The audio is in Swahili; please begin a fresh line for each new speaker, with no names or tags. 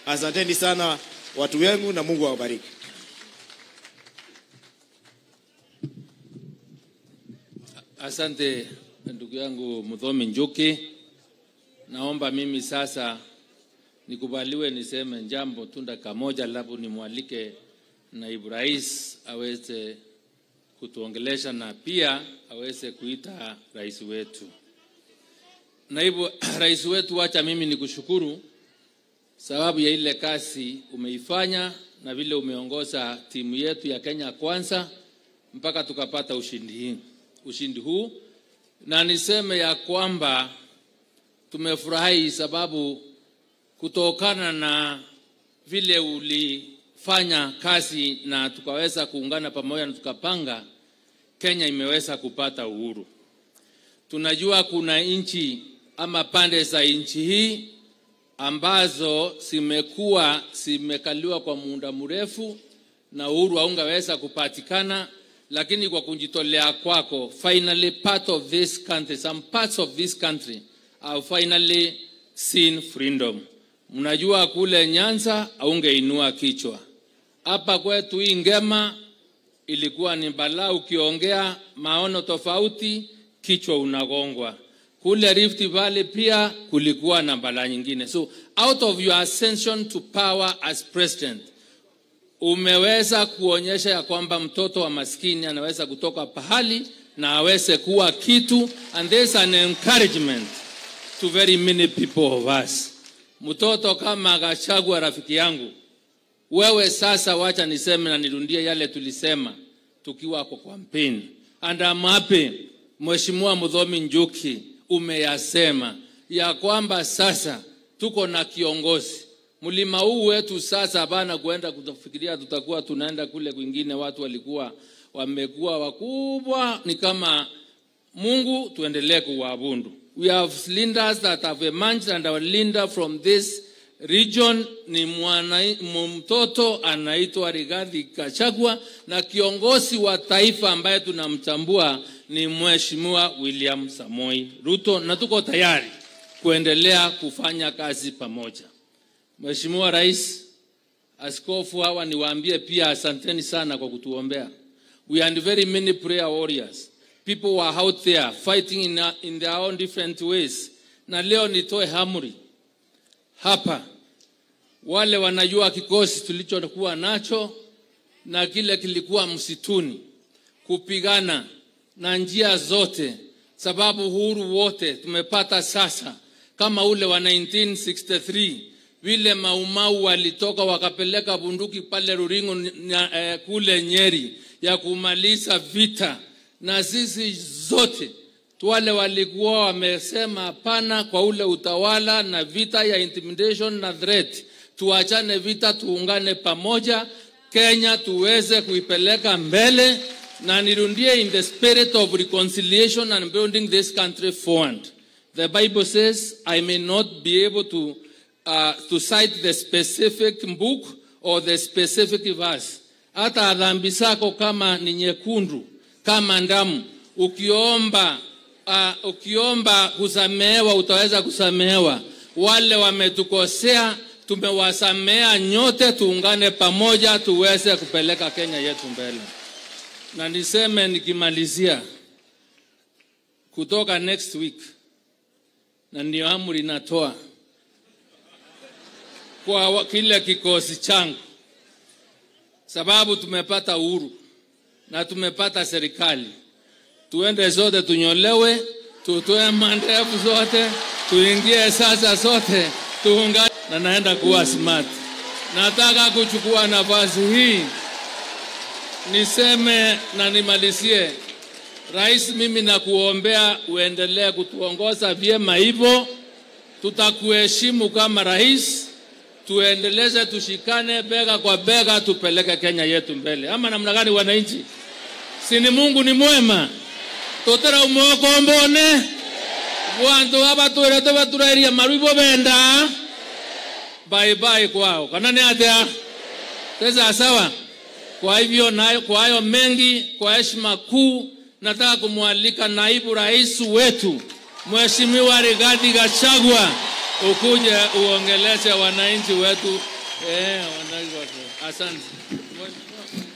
Asanteni sana watu wengu na Mungu awabariki.
Asante ndugu yangu Mdhomi Njuki. Naomba mimi sasa nikubaliwe niseme jambo tu dakika moja, alafu nimwalike naibu rais aweze kutuongelesha na pia aweze kuita rais wetu. Naibu rais wetu, wacha mimi nikushukuru sababu ya ile kazi umeifanya na vile umeongoza timu yetu ya Kenya Kwanza mpaka tukapata ushindi hii ushindi huu, na niseme ya kwamba tumefurahi sababu kutokana na vile ulifanya kazi na tukaweza kuungana pamoja na tukapanga, Kenya imeweza kupata uhuru. Tunajua kuna nchi ama pande za nchi hii ambazo zimekuwa zimekaliwa kwa muda mrefu na uhuru haungeweza kupatikana lakini kwa kujitolea kwako finally part of this country some parts of this country have finally seen freedom mnajua kule nyanza aungeinua kichwa hapa kwetu hii ngema ilikuwa ni balaa ukiongea maono tofauti kichwa unagongwa kule rift valley pia kulikuwa na balaa nyingine so out of your ascension to power as president umeweza kuonyesha ya kwamba mtoto wa maskini anaweza kutoka pahali na aweze kuwa kitu and there's an encouragement to very many people of us mtoto kama Gachagua rafiki yangu wewe sasa wacha niseme na nirundie yale tulisema tukiwa kwa campaign and I'm happy Mheshimiwa Mudhomi Njuki umeyasema ya kwamba sasa tuko na kiongozi mlima huu wetu sasa hapana kuenda kufikiria tutakuwa tunaenda kule kwingine watu walikuwa wamekuwa wakubwa ni kama mungu tuendelee kuwabundu we have leaders that have emerged and our leader from this region ni mwana, mtoto anaitwa Rigathi Gachagua na kiongozi wa taifa ambaye tunamtambua ni Mheshimiwa William Samoi Ruto na tuko tayari kuendelea kufanya kazi pamoja. Mheshimiwa Rais, askofu hawa niwaambie pia asanteni sana kwa kutuombea. We are very many prayer warriors. People were out there fighting in, in their own different ways. Na leo nitoe hamri hapa, wale wanajua kikosi tulichokuwa nacho na kile kilikuwa msituni, kupigana na njia zote, sababu uhuru wote tumepata sasa, kama ule wa 1963 vile maumau walitoka wakapeleka bunduki pale Ruringo na, eh, kule Nyeri ya kumaliza vita, na sisi zote wale walikuwa wamesema hapana kwa ule utawala na vita ya intimidation na threat, tuachane vita, tuungane pamoja, Kenya tuweze kuipeleka mbele, na nirundie in the spirit of reconciliation and building this country forward. The Bible says, I may not be able to uh, to cite the specific book or the specific verse. Hata dhambi zako kama ni nyekundu kama damu, ukiomba uh, ukiomba kusamehewa utaweza kusamehewa. Wale wametukosea tumewasamea nyote, tuungane pamoja tuweze kupeleka Kenya yetu mbele. Na niseme nikimalizia, kutoka next week, na ndio amri natoa kwa kile kikosi changu, sababu tumepata uhuru na tumepata serikali. Tuende zote tunyolewe, tutoe mandevu zote, tuingie sasa sote tuungane, na naenda kuwa smart. Nataka kuchukua nafasi hii niseme na nimalizie. Rais, mimi nakuombea uendelee kutuongoza vyema hivyo, tutakuheshimu kama rais tuendeleze, tushikane bega kwa bega, tupeleke Kenya yetu mbele. Ama namna gani, wananchi? Si ni Mungu ni mwema, totera umwoko mbone vantu avatwirete vaturairia marwivo venda bye bye kwao kana ni atia pesa sawa. Kwa hivyo na, kwa hayo mengi, kwa heshima kuu, nataka kumwalika naibu rais wetu Mheshimiwa Rigathi Gachagua ukuje uongeleshe wananchi wetu eh, wananchi wetu. Asante.